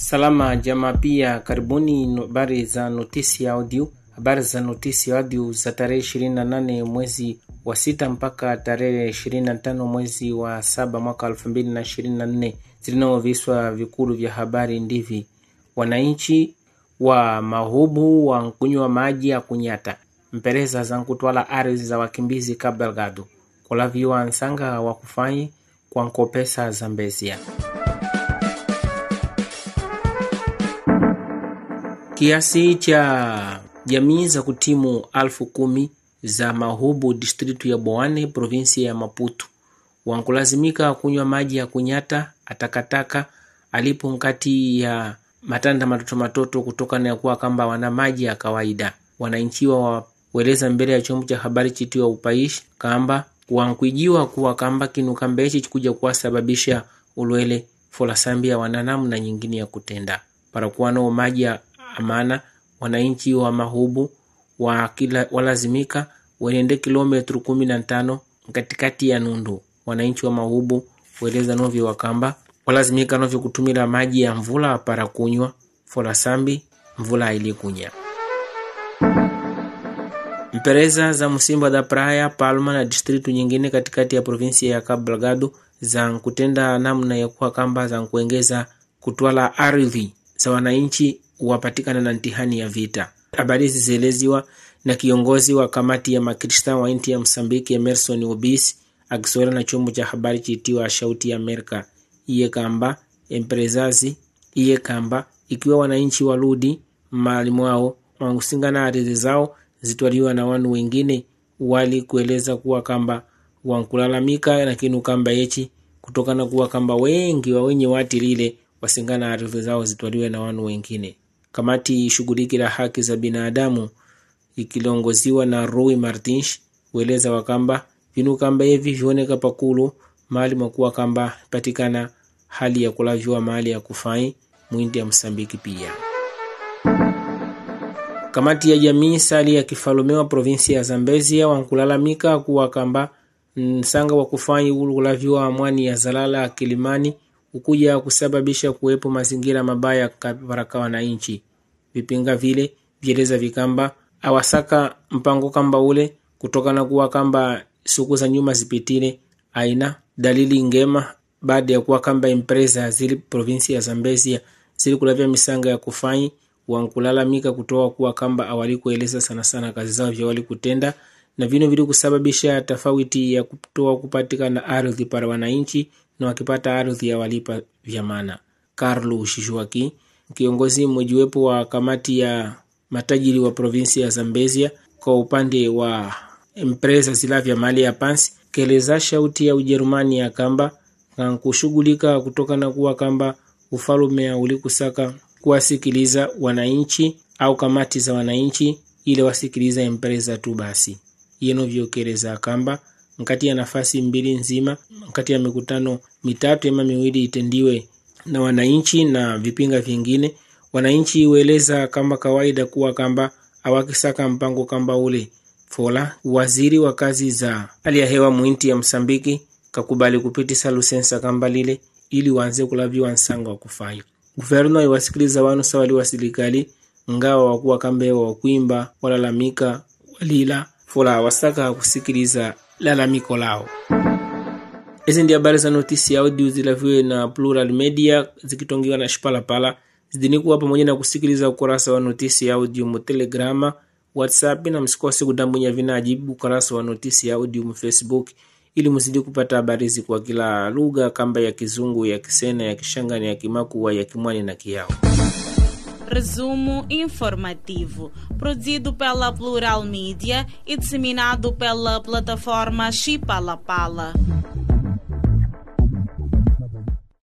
Salama jamaa, pia karibuni habari za notisi audio. Habari za notisi audio za tarehe 28 mwezi wa sita mpaka tarehe 25 mwezi wa saba mwaka 2024 zilinaoviswa vikulu vya habari ndivi: wananchi wa mahubu wa kunywa maji ya kunyata, mpereza za nkutwala ardhi za wakimbizi kabelgado, kulaviwa nsanga wa kufanyi kwa nkopesa za mbezia kiasi cha jamii za kutimu alfu kumi za mahubu distritu ya Boane provinsia ya Maputo wankulazimika kunywa maji ya kunyata atakataka alipo nkati ya matanda matoto matoto kutokana ya kuwa kamba wana maji ya kawaida. Wananchiwa waweleza mbele ya chombo cha habari chitiwa upaishi kamba wankwijiwa kuwa kamba kinu kamba ichi chikuja kuwasababisha ulwele folasambia wananamu na nyingine ya kutenda para kuwa nao maji ya amana wananchi wa mahubu wa kila walazimika wenende kilometru kumi na tano katikati ya nundu. Wananchi wa mahubu weleza novyo wakamba walazimika novyo kutumila maji ya mvula para kunywa fola sambi mvula ilikunya. Mpereza za Musimba da Praia, Palma na distritu nyingine katikati ya provinsia ya Cabo Delgado za nkutenda namna ya kuwa kamba za nkuengeza kutwala ardhi za wananchi wapatikana na ntihani ya vita. Habari hizi zieleziwa na kiongozi wa kamati ya makristan wa inti ya Msambiki Emerson Obisi akisowela na chombo cha habari chiitiwa Shauti ya Amerika iye kamba emprezazi iye kamba ikiwa wananchi waludi mali mwao wankusingana ardhi zao zitwaliwa na wanu wengine wali kueleza kuwa kamba wankulalamika na kinu kamba yechi kutokana kuwa kamba wengi wa wenye wati lile wasingana ardhi zao zitwaliwe na wanu wengine. Kamati ishughulikila haki za binadamu ikilongoziwa na Rui Martins weleza wakamba vinu kamba hivi vioneka pakulu mali mwakuwa kamba patikana hali ya kulaviwa mali ya kufai mwindi ya Msambiki. Pia kamati ya jamii sali ya kifalume wa provinsia ya Zambezia wankulalamika kuwa kamba nsanga wa kufai kulaviwa mwani ya zalala Kilimani ukuja kusababisha kuwepo mazingira mabaya kabaraka wananchi. Vipinga vile vieleza vikamba awasaka mpango kamba ule kutokana kuwa kamba siku za nyuma zipitile aina dalili ngema baada ya kuwa kamba empresa zili provinsi ya Zambezia zili kulavya misanga ya kufanyi wankulalamika kutoa kuwa kamba awali kueleza sana sana kazi zao vya wali kutenda na vino vili kusababisha tofauti ya kutoa kupatikana ardhi para wananchi na wakipata ardhi ya walipa vyamana. Carlo Shishuaki, kiongozi mmojiwepo wa kamati ya matajiri wa provinsi ya Zambezia kwa upande wa empresa zilavya mali ya pansi, keleza shauti ya Ujerumani ya kamba kankushughulika kutokana kuwa kamba ufalume ulikusaka kuwasikiliza wananchi au kamati za wananchi ile wasikiliza empresa tu basi yenovyokeleza kamba nkati ya nafasi mbili nzima nkati ya mikutano mitatu ama miwili itendiwe na wananchi na vipinga vingine. Wananchi weleza kamba kawaida kuwa kamba awakisaka mpango kamba ule fola. Waziri wa kazi za hali ya hewa mwinti ya Msambiki kakubali kupitisa lusensa kamba lile ili wanze kulaviwa nsanga wa kufanya guverno iwasikiliza wanu sawali wa serikali ngawa wakuwa kambe wa kuimba walalamika walila fola wasaka kusikiliza lalamiko lao. Hizi ndi habari za notisi ya audio zilaviwe na Plural Media zikitongiwa na Shipalapala zidini kuwa pamoja na kusikiliza ukurasa wa notisi ya audio mu Telegrama, WhatsApp na msikose kudambunya vinajibu ukurasa wa notisi ya audio mu Facebook ili mzidi kupata habari hizi kwa kila lugha kamba ya Kizungu, ya Kisena, ya Kishangani, ya Kimakua, ya Kimwani na Kiao. Resumo informativo, produzido pela Plural Mídia e disseminado pela plataforma Chipalapala.